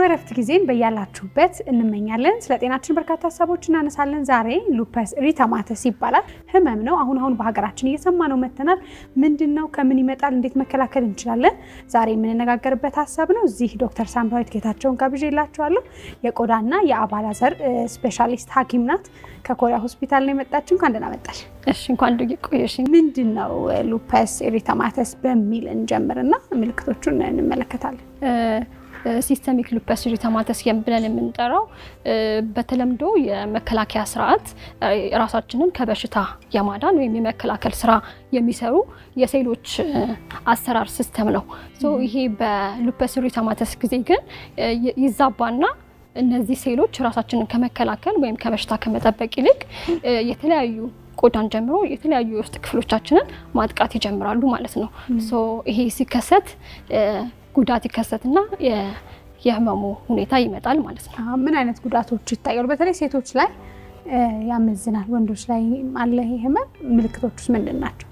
እረፍት ጊዜን በያላችሁበት እንመኛለን። ስለ ጤናችን በርካታ ሀሳቦች እናነሳለን። ዛሬ ሉፐስ ሪተማተስ ይባላል ህመም ነው። አሁን አሁን በሀገራችን እየሰማ ነው መተናል። ምንድን ነው? ከምን ይመጣል? እንዴት መከላከል እንችላለን? ዛሬ የምንነጋገርበት ሀሳብ ነው። እዚህ ዶክተር ሳምራዊት ጌታቸውን ጋብዤላችኋለሁ። የቆዳና የአባላዘር ስፔሻሊስት ሐኪም ናት። ከኮሪያ ሆስፒታል ነው የመጣችው። እንኳን ደህና መጣሽ። እሺ እንኳን ድ ቆየሽ። ምንድን ነው ሉፐስ ኤሪተማተስ በሚል እንጀምርና ምልክቶቹን እንመለከታለን። ሲስተሚክ ሉፐስ ኤሪተማተስ ብለን የምንጠራው በተለምዶ የመከላከያ ስርዓት ራሳችንን ከበሽታ የማዳን ወይም የመከላከል ስራ የሚሰሩ የሴሎች አሰራር ሲስተም ነው። ይሄ በሉፐስ ኤሪተማተስ ጊዜ ግን ይዛባና እነዚህ ሴሎች ራሳችንን ከመከላከል ወይም ከበሽታ ከመጠበቅ ይልቅ የተለያዩ ቆዳን ጀምሮ የተለያዩ የውስጥ ክፍሎቻችንን ማጥቃት ይጀምራሉ ማለት ነው። ይሄ ሲከሰት ጉዳት ይከሰትና የህመሙ ሁኔታ ይመጣል ማለት ነው። ምን አይነት ጉዳቶች ይታያሉ? በተለይ ሴቶች ላይ ያመዝናል፣ ወንዶች ላይ አለ ይሄ ህመም። ምልክቶቹስ ምንድን ናቸው?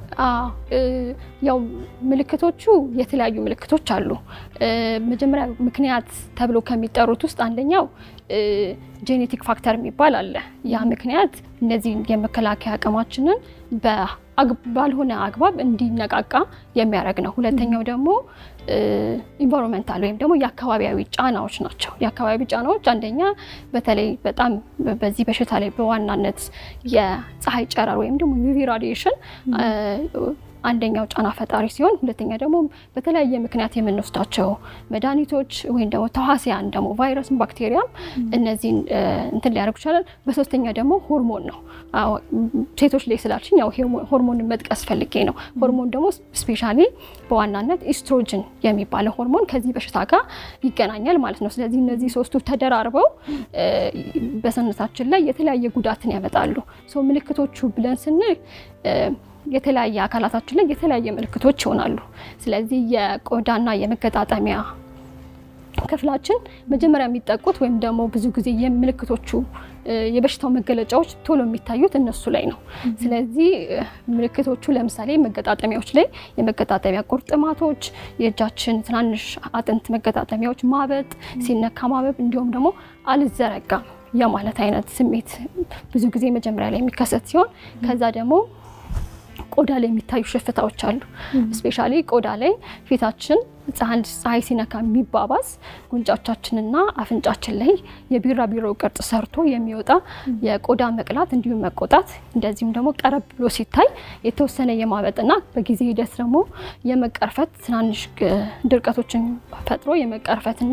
ያው ምልክቶቹ የተለያዩ ምልክቶች አሉ። መጀመሪያ ምክንያት ተብሎ ከሚጠሩት ውስጥ አንደኛው ጄኔቲክ ፋክተር የሚባል አለ። ያ ምክንያት እነዚህ የመከላከያ አቅማችንን ባልሆነ አግባብ እንዲነቃቃ የሚያደርግ ነው። ሁለተኛው ደግሞ ኢንቫይሮንመንታል ወይም ደግሞ የአካባቢያዊ ጫናዎች ናቸው። የአካባቢ ጫናዎች አንደኛ በተለይ በጣም በዚህ በሽታ ላይ በዋናነት የፀሐይ ጨረር ወይም ደግሞ ዩቪ ራዲዬሽን አንደኛው ጫና ፈጣሪ ሲሆን ሁለተኛ ደግሞ በተለያየ ምክንያት የምንወስዳቸው መድኃኒቶች ወይም ደግሞ ተዋሲያን ደግሞ ቫይረስን፣ ባክቴሪያም እነዚህን እንትን ሊያደርጉ ይችላል። በሶስተኛ ደግሞ ሆርሞን ነው። ሴቶች ላይ ስላልሽኝ ያው ሆርሞንን መጥቀስ ፈልጌ ነው። ሆርሞን ደግሞ ስፔሻሊ በዋናነት ኢስትሮጅን የሚባለው ሆርሞን ከዚህ በሽታ ጋር ይገናኛል ማለት ነው። ስለዚህ እነዚህ ሶስቱ ተደራርበው በሰውነታችን ላይ የተለያየ ጉዳትን ያመጣሉ። ምልክቶቹ ብለን ስንል የተለያየ አካላታችን ላይ የተለያየ ምልክቶች ይሆናሉ። ስለዚህ የቆዳና የመገጣጠሚያ ክፍላችን መጀመሪያ የሚጠቁት ወይም ደግሞ ብዙ ጊዜ የምልክቶቹ የበሽታው መገለጫዎች ቶሎ የሚታዩት እነሱ ላይ ነው። ስለዚህ ምልክቶቹ ለምሳሌ መገጣጠሚያዎች ላይ የመገጣጠሚያ ቁርጥማቶች፣ የእጃችን ትናንሽ አጥንት መገጣጠሚያዎች ማበጥ፣ ሲነካ ማበብ፣ እንዲሁም ደግሞ አልዘረጋም የማለት አይነት ስሜት ብዙ ጊዜ መጀመሪያ ላይ የሚከሰት ሲሆን ከዛ ደግሞ ቆዳ ላይ የሚታዩ ሽፍታዎች አሉ። ስፔሻሊ ቆዳ ላይ ፊታችን ፀሐይ ሲነካ የሚባባስ ጉንጫቻችንና አፍንጫችን ላይ የቢራቢሮ ቅርጽ ሰርቶ የሚወጣ የቆዳ መቅላት እንዲሁም መቆጣት፣ እንደዚሁም ደግሞ ቀረብ ብሎ ሲታይ የተወሰነ የማበጥና በጊዜ ሂደት ደግሞ የመቀርፈት ትናንሽ ድርቀቶችን ፈጥሮ የመቀርፈትና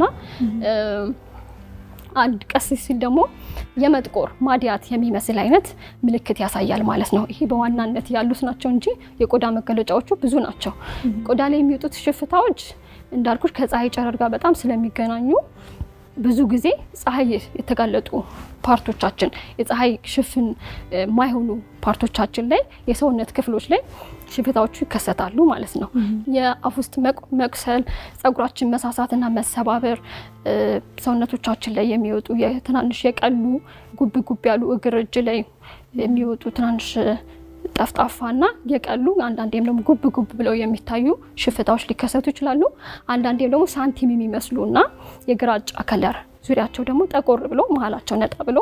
አንድ ቀስ ሲል ደግሞ የመጥቆር ማዲያት የሚመስል አይነት ምልክት ያሳያል ማለት ነው። ይሄ በዋናነት ያሉት ናቸው እንጂ የቆዳ መገለጫዎቹ ብዙ ናቸው። ቆዳ ላይ የሚወጡት ሽፍታዎች እንዳልኩሽ ከፀሐይ ጨረር ጋር በጣም ስለሚገናኙ ብዙ ጊዜ ፀሐይ የተጋለጡ ፓርቶቻችን የፀሐይ ሽፍን የማይሆኑ ፓርቶቻችን ላይ የሰውነት ክፍሎች ላይ ሽፍታዎቹ ይከሰታሉ ማለት ነው። የአፍ ውስጥ መቁሰል፣ ፀጉራችን መሳሳትና መሰባበር፣ ሰውነቶቻችን ላይ የሚወጡ ትናንሽ የቀሉ ጉብ ጉብ ያሉ እግር፣ እጅ ላይ የሚወጡ ትናንሽ ጠፍጣፋና የቀሉ አንዳንዴም ደግሞ ጉብ ጉብ ብለው የሚታዩ ሽፍታዎች ሊከሰቱ ይችላሉ። አንዳንዴም ደግሞ ሳንቲም የሚመስሉ እና የግራጫ ከለር ዙሪያቸው ደግሞ ጠቆር ብሎ መሀላቸው ነጣ ብሎ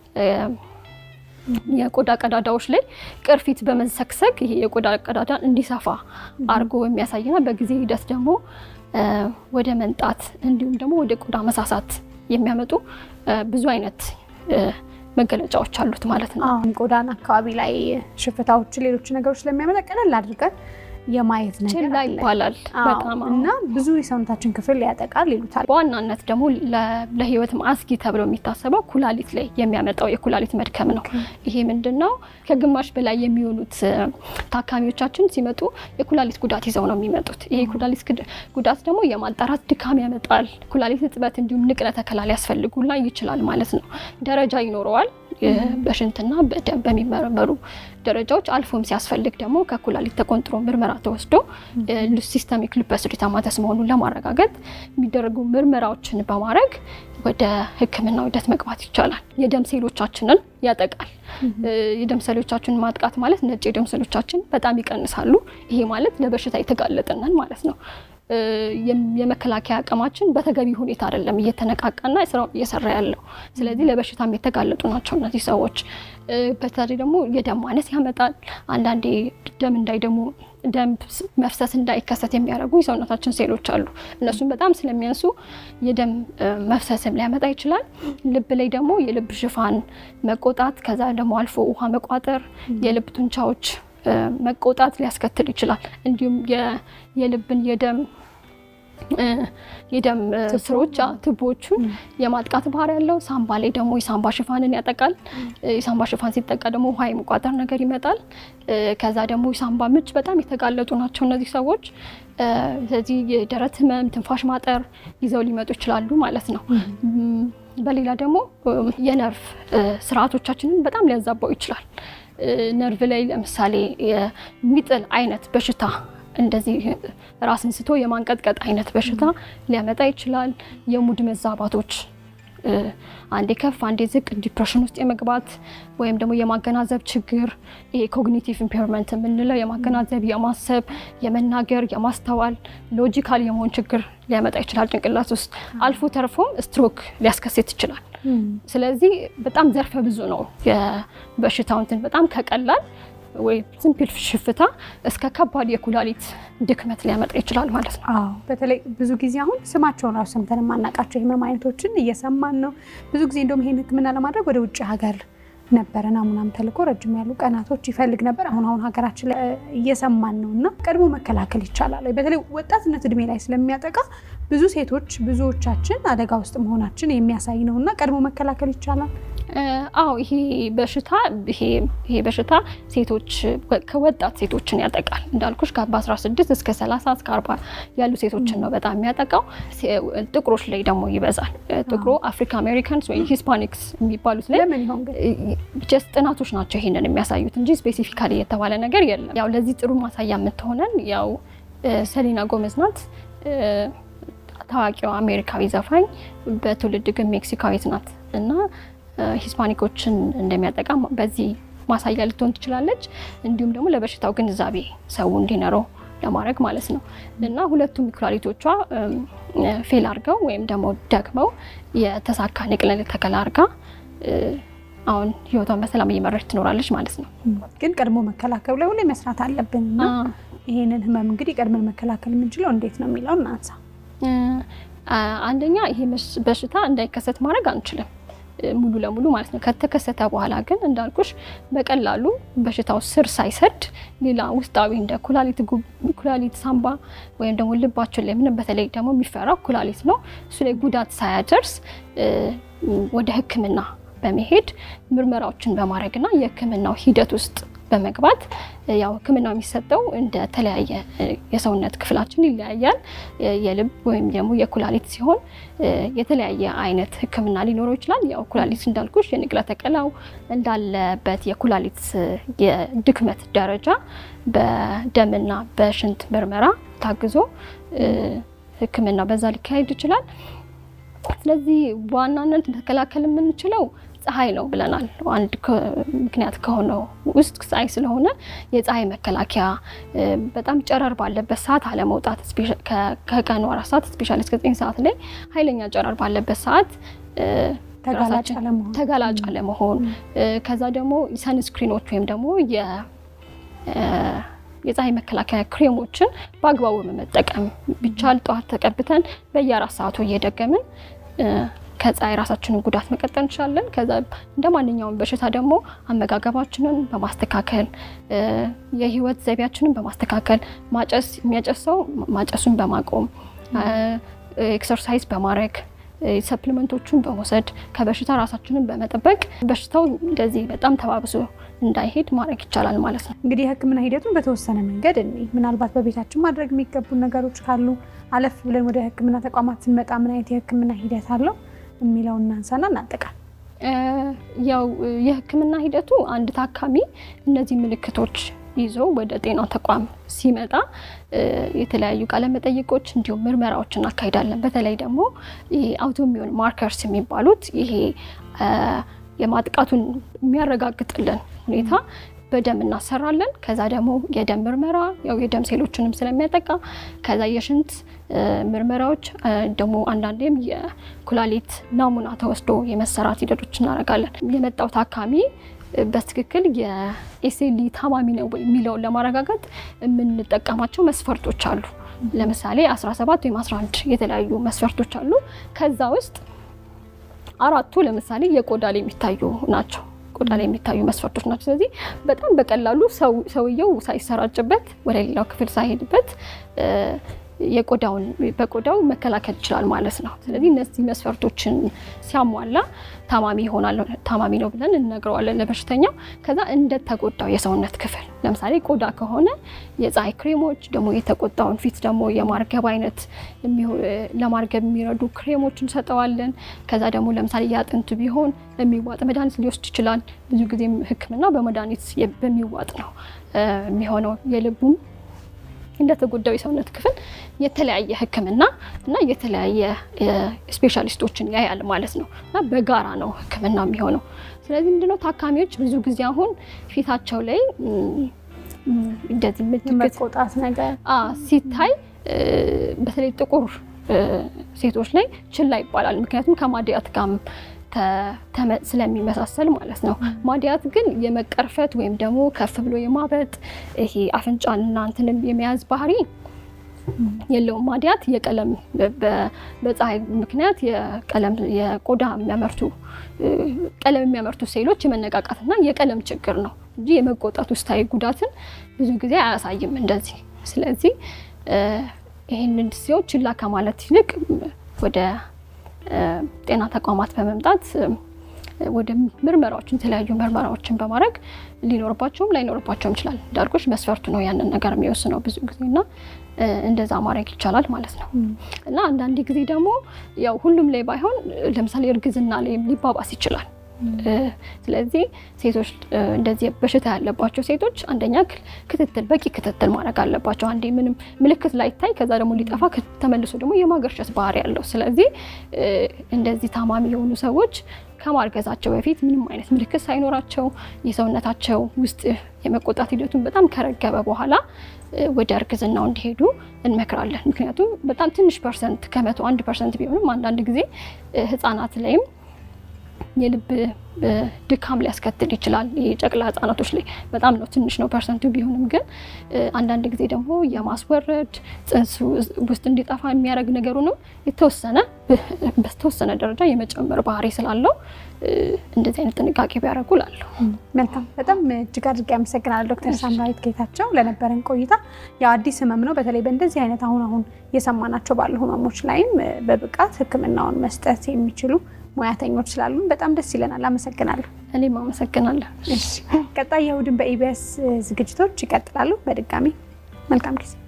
የቆዳ ቀዳዳዎች ላይ ቅርፊት በመሰክሰክ ይሄ የቆዳ ቀዳዳን እንዲሰፋ አድርጎ የሚያሳይና በጊዜ ሂደት ደግሞ ወደ መንጣት እንዲሁም ደግሞ ወደ ቆዳ መሳሳት የሚያመጡ ብዙ አይነት መገለጫዎች አሉት ማለት ነው። ቆዳን አካባቢ ላይ ሽፍታዎች፣ ሌሎች ነገሮች ስለሚያመጣ ቀለል አድርገን የማየት ነገር ችላ ይባላል በጣም እና ብዙ የሰውነታችን ክፍል ያጠቃል ይሉታል። በዋናነት ደግሞ ለሕይወት አስጊ ተብሎ የሚታሰበው ኩላሊት ላይ የሚያመጣው የኩላሊት መድከም ነው። ይሄ ምንድን ነው? ከግማሽ በላይ የሚሆኑት ታካሚዎቻችን ሲመጡ የኩላሊት ጉዳት ይዘው ነው የሚመጡት። ይሄ የኩላሊት ጉዳት ደግሞ የማጣራት ድካም ያመጣል። ኩላሊት እጥበት እንዲሁም ንቅለ ተከላ ሊያስፈልጉላ ይችላል ማለት ነው። ደረጃ ይኖረዋል። በሽንትና በደም በሚመረመሩ ደረጃዎች አልፎም ሲያስፈልግ ደግሞ ከኩላሊት ተቆንጥሮ ምርመራ ተወስዶ ሲስተሚክ ሉፐስ ኤሪተማተስ መሆኑን ለማረጋገጥ የሚደረጉ ምርመራዎችን በማድረግ ወደ ሕክምና ሂደት መግባት ይቻላል። የደም ሴሎቻችንን ያጠቃል። የደም ሴሎቻችንን ማጥቃት ማለት ነጭ የደም ሴሎቻችን በጣም ይቀንሳሉ። ይሄ ማለት ለበሽታ የተጋለጥነን ማለት ነው። የመከላከያ አቅማችን በተገቢ ሁኔታ አይደለም እየተነቃቃና ስራውን እየሰራ ያለው። ስለዚህ ለበሽታም የተጋለጡ ናቸው እነዚህ ሰዎች። በተለይ ደግሞ የደም ማነስ ያመጣል። አንዳንዴ ደም እንዳይደሙ ደም መፍሰስ እንዳይከሰት የሚያደርጉ የሰውነታችን ሴሎች አሉ። እነሱም በጣም ስለሚያንሱ የደም መፍሰስም ሊያመጣ ይችላል። ልብ ላይ ደግሞ የልብ ሽፋን መቆጣት፣ ከዛ ደግሞ አልፎ ውሃ መቋጠር፣ የልብ ጡንቻዎች መቆጣት ሊያስከትል ይችላል። እንዲሁም የልብን የደም የደም ስሮች ቱቦዎቹን የማጥቃት ባህሪ ያለው። ሳምባ ላይ ደግሞ የሳምባ ሽፋንን ያጠቃል። የሳምባ ሽፋን ሲጠቃ ደግሞ ውሃ የመቋጠር ነገር ይመጣል። ከዛ ደግሞ የሳምባ ምች በጣም የተጋለጡ ናቸው እነዚህ ሰዎች። ስለዚህ የደረት ህመም፣ ትንፋሽ ማጠር ይዘው ሊመጡ ይችላሉ ማለት ነው። በሌላ ደግሞ የነርቭ ስርዓቶቻችንን በጣም ሊያዛባው ይችላል። ነርቭ ላይ ለምሳሌ የሚጥል አይነት በሽታ እንደዚህ ራስን ስቶ የማንቀጥቀጥ አይነት በሽታ ሊያመጣ ይችላል። የሙድ መዛባቶች አንዴ ከፍ አንዴ ዝቅ ዲፕሬሽን ውስጥ የመግባት ወይም ደግሞ የማገናዘብ ችግር ይሄ ኮግኒቲቭ ኢምፔርመንት የምንለው የማገናዘብ፣ የማሰብ፣ የመናገር፣ የማስተዋል ሎጂካል የመሆን ችግር ሊያመጣ ይችላል ጭንቅላት ውስጥ አልፎ ተርፎም ስትሮክ ሊያስከስት ይችላል። ስለዚህ በጣም ዘርፈ ብዙ ነው የበሽታው እንትን በጣም ከቀላል ወይ ሲምፕል ሽፍታ እስከ ከባድ የኩላሊት ድክመት ሊያመጣ ይችላል ማለት ነው። አዎ በተለይ ብዙ ጊዜ አሁን ስማቸውን ራሱ ሰምተን የማናውቃቸው የህመም አይነቶችን እየሰማን ነው። ብዙ ጊዜ እንደውም ይሄን ሕክምና ለማድረግ ወደ ውጭ ሀገር ነበረ ናሙናም ተልኮ ረጅም ያሉ ቀናቶች ይፈልግ ነበር። አሁን አሁን ሀገራችን ላይ እየሰማን ነው እና ቀድሞ መከላከል ይቻላል። በተለይ ወጣትነት እድሜ ላይ ስለሚያጠቃ ብዙ ሴቶች ብዙዎቻችን አደጋ ውስጥ መሆናችን የሚያሳይ ነው እና ቀድሞ መከላከል ይቻላል። አዎ ይሄ በሽታ ይሄ በሽታ ሴቶች ከወጣት ሴቶችን ያጠቃል። እንዳልኩሽ በ16 እስከ 30 እስከ 40 ያሉ ሴቶችን ነው በጣም የሚያጠቃው። ጥቁሮች ላይ ደግሞ ይበዛል። ጥቁሮ አፍሪካ አሜሪካንስ ወይም ሂስፓኒክስ የሚባሉት ላይ ለምን ይሆን ግን? ጀስት ጥናቶች ናቸው ይሄንን የሚያሳዩት እንጂ ስፔሲፊካሊ የተባለ ነገር የለም። ያው ለዚህ ጥሩ ማሳያ የምትሆነን ያው ሰሊና ጎመዝ ናት። ታዋቂዋ አሜሪካዊ ዘፋኝ በትውልድ ግን ሜክሲካዊት ናት እና ሂስፓኒኮችን እንደሚያጠቃ በዚህ ማሳያ ልትሆን ትችላለች። እንዲሁም ደግሞ ለበሽታው ግንዛቤ ሰው እንዲኖረው ለማድረግ ማለት ነው እና ሁለቱም ኩላሊቶቿ ፌል አድርገው ወይም ደግሞ ደግመው የተሳካ ንቅለ ተከላ አድርጋ አሁን ህይወቷን በሰላም እየመራች ትኖራለች ማለት ነው። ግን ቀድሞ መከላከሉ ላይ ሁሌ መስራት አለብን እና ይሄንን ህመም እንግዲህ ቀድመን መከላከል የምንችለው እንዴት ነው የሚለው እናንሳ። አንደኛ ይሄ በሽታ እንዳይከሰት ማድረግ አንችልም ሙሉ ለሙሉ ማለት ነው። ከተከሰተ በኋላ ግን እንዳልኩሽ በቀላሉ በሽታው ስር ሳይሰድ ሌላ ውስጣዊ እንደ ኩላሊት፣ ኩላሊት፣ ሳምባ ወይም ደግሞ ልባችን ላይ ምንም በተለይ ደግሞ የሚፈራው ኩላሊት ነው። እሱ ላይ ጉዳት ሳያደርስ ወደ ሕክምና በመሄድ ምርመራዎችን በማድረግና የሕክምናው ሂደት ውስጥ በመግባት ያው ሕክምናው የሚሰጠው እንደ ተለያየ የሰውነት ክፍላችን ይለያያል። የልብ ወይም ደግሞ የኩላሊት ሲሆን የተለያየ አይነት ሕክምና ሊኖረው ይችላል። ያው ኩላሊት እንዳልኩሽ የንቅለ ተከላው እንዳለበት የኩላሊት የድክመት ደረጃ በደምና በሽንት ምርመራ ታግዞ ሕክምና በዛ ሊካሄድ ይችላል። ስለዚህ በዋናነት መከላከል የምንችለው ፀሐይ ነው ብለናል። አንድ ምክንያት ከሆነው ውስጥ ፀሐይ ስለሆነ የፀሐይ መከላከያ በጣም ጨረር ባለበት ሰዓት አለመውጣት፣ ከቀኑ አራት ሰዓት ስፔሻሊ እስከ ዘጠኝ ሰዓት ላይ ኃይለኛ ጨረር ባለበት ሰዓት ተጋላጭ አለመሆን፣ ከዛ ደግሞ ሰንስክሪኖች ወይም ደግሞ የፀሐይ መከላከያ ክሬሞችን በአግባቡ በመጠቀም ቢቻል ጠዋት ተቀብተን በየአራት ሰዓቱ እየደገምን ከፀሐይ ራሳችንን ጉዳት መቀጠል እንችላለን። ከዛ እንደ ማንኛውም በሽታ ደግሞ አመጋገባችንን በማስተካከል የህይወት ዘይቤያችንን በማስተካከል ማጨስ የሚያጨሰው ማጨሱን በማቆም ኤክሰርሳይዝ በማድረግ ሰፕሊመንቶቹን በመውሰድ ከበሽታ ራሳችንን በመጠበቅ በሽታው እንደዚህ በጣም ተባብሶ እንዳይሄድ ማድረግ ይቻላል ማለት ነው። እንግዲህ የህክምና ሂደቱን በተወሰነ መንገድ እኔ ምናልባት በቤታችን ማድረግ የሚገቡ ነገሮች ካሉ አለፍ ብለን ወደ ህክምና ተቋማት ስንመጣ ምን አይነት የህክምና ሂደት አለው የሚለው እናንሳና እናጠቃል። ያው የህክምና ሂደቱ አንድ ታካሚ እነዚህ ምልክቶች ይዞ ወደ ጤና ተቋም ሲመጣ የተለያዩ ቃለ መጠይቆች እንዲሁም ምርመራዎች እናካሂዳለን። በተለይ ደግሞ አውቶሚዮን ማርከርስ የሚባሉት ይሄ የማጥቃቱን የሚያረጋግጥልን ሁኔታ በደም እናሰራለን። ከዛ ደግሞ የደም ምርመራ ያው የደም ሴሎችንም ስለሚያጠቃ ከዛ የሽንት ምርመራዎች ደግሞ አንዳንዴም የኩላሊት ናሙና ተወስዶ የመሰራት ሂደቶች እናደርጋለን። የመጣው ታካሚ በትክክል የኤስኤልኢ ታማሚ ነው የሚለውን ለማረጋገጥ የምንጠቀማቸው መስፈርቶች አሉ። ለምሳሌ 17 ወይም 11 የተለያዩ መስፈርቶች አሉ። ከዛ ውስጥ አራቱ ለምሳሌ የቆዳ ላይ የሚታዩ ናቸው። ቆዳ ላይ የሚታዩ መስፈርቶች ናቸው። ስለዚህ በጣም በቀላሉ ሰውየው ሳይሰራጭበት ወደ ሌላው ክፍል ሳይሄድበት የቆዳውን በቆዳው መከላከል ይችላል ማለት ነው። ስለዚህ እነዚህ መስፈርቶችን ሲያሟላ ታማሚ ይሆናል ታማሚ ነው ብለን እንነግረዋለን ለበሽተኛው። ከዛ እንደተጎዳው የሰውነት ክፍል ለምሳሌ ቆዳ ከሆነ የፀሐይ ክሬሞች ደግሞ የተቆጣውን ፊት ደግሞ የማርገብ አይነት ለማርገብ የሚረዱ ክሬሞች እንሰጠዋለን። ከዛ ደግሞ ለምሳሌ የአጥንት ቢሆን የሚዋጥ መድኃኒት ሊወስድ ይችላል። ብዙ ጊዜም ሕክምና በመድኃኒት በሚዋጥ ነው የሚሆነው የልቡም እንደተጎዳው የሰውነት ክፍል የተለያየ ህክምና እና የተለያየ ስፔሻሊስቶችን ያያል ማለት ነው እና በጋራ ነው ህክምና የሚሆነው። ስለዚህ ምንድነው ታካሚዎች ብዙ ጊዜ አሁን ፊታቸው ላይ እንደዚህ መቆጣት ነገር ሲታይ በተለይ ጥቁር ሴቶች ላይ ችላ ይባላል። ምክንያቱም ከማድያት ጋርም ስለሚመሳሰል ማለት ነው። ማድያት ግን የመቀርፈት ወይም ደግሞ ከፍ ብሎ የማበጥ ይሄ አፍንጫንና እንትንም የመያዝ ባህሪ የለውም። ማድያት የቀለም በፀሐይ ምክንያት የቀለም የቆዳ የሚያመርቱ ቀለም የሚያመርቱ ሴሎች የመነቃቃትና የቀለም ችግር ነው እንጂ የመቆጣት ውስጣዊ ጉዳትን ብዙ ጊዜ አያሳይም እንደዚህ። ስለዚህ ይህንን ሲሆን ችላ ከማለት ይልቅ ወደ ጤና ተቋማት በመምጣት ወደ ምርመራዎችን የተለያዩ ምርመራዎችን በማድረግ ሊኖርባቸውም ላይኖርባቸውም ይችላል። እንዳልኩሽ መስፈርቱ ነው ያንን ነገር የሚወስነው ብዙ ጊዜ እና እንደዛ ማድረግ ይቻላል ማለት ነው። እና አንዳንድ ጊዜ ደግሞ ያው ሁሉም ላይ ባይሆን ለምሳሌ እርግዝና ላይ ሊባባስ ይችላል። ስለዚህ ሴቶች እንደዚህ በሽታ ያለባቸው ሴቶች አንደኛ ክትትል በቂ ክትትል ማድረግ አለባቸው። አንዴ ምንም ምልክት ላይታይ ከዛ ደግሞ ሊጠፋ ተመልሶ ደግሞ የማገርሸት ባህሪ ያለው። ስለዚህ እንደዚህ ታማሚ የሆኑ ሰዎች ከማርገዛቸው በፊት ምንም አይነት ምልክት ሳይኖራቸው የሰውነታቸው ውስጥ የመቆጣት ሂደቱን በጣም ከረገበ በኋላ ወደ እርግዝናው እንዲሄዱ እንመክራለን። ምክንያቱም በጣም ትንሽ ፐርሰንት ከመቶ አንድ ፐርሰንት ቢሆንም አንዳንድ ጊዜ ህጻናት ላይም የልብ ድካም ሊያስከትል ይችላል። የጨቅላ ህጻናቶች ላይ በጣም ነው ትንሽ ነው ፐርሰንቱ ቢሆንም ግን አንዳንድ ጊዜ ደግሞ የማስወረድ ጽንስ ውስጥ እንዲጠፋ የሚያደርግ ነገሩንም የተወሰነ በተወሰነ ደረጃ የመጨመር ባህሪ ስላለው እንደዚህ አይነት ጥንቃቄ ቢያደርጉ እላለሁ። መልካም፣ በጣም እጅግ አድርጌ አመሰግናለሁ ዶክተር ሳምራዊት ጌታቸው ለነበረን ቆይታ። ያው አዲስ ህመም ነው። በተለይ በእንደዚህ አይነት አሁን አሁን የሰማናቸው ባሉ ህመሞች ላይም በብቃት ህክምናውን መስጠት የሚችሉ ሙያተኞች ስላሉን በጣም ደስ ይለናል። አመሰግናለሁ። እኔም አመሰግናለሁ። ቀጣይ የእሑድን በኢቢኤስ ዝግጅቶች ይቀጥላሉ። በድጋሚ መልካም ጊዜ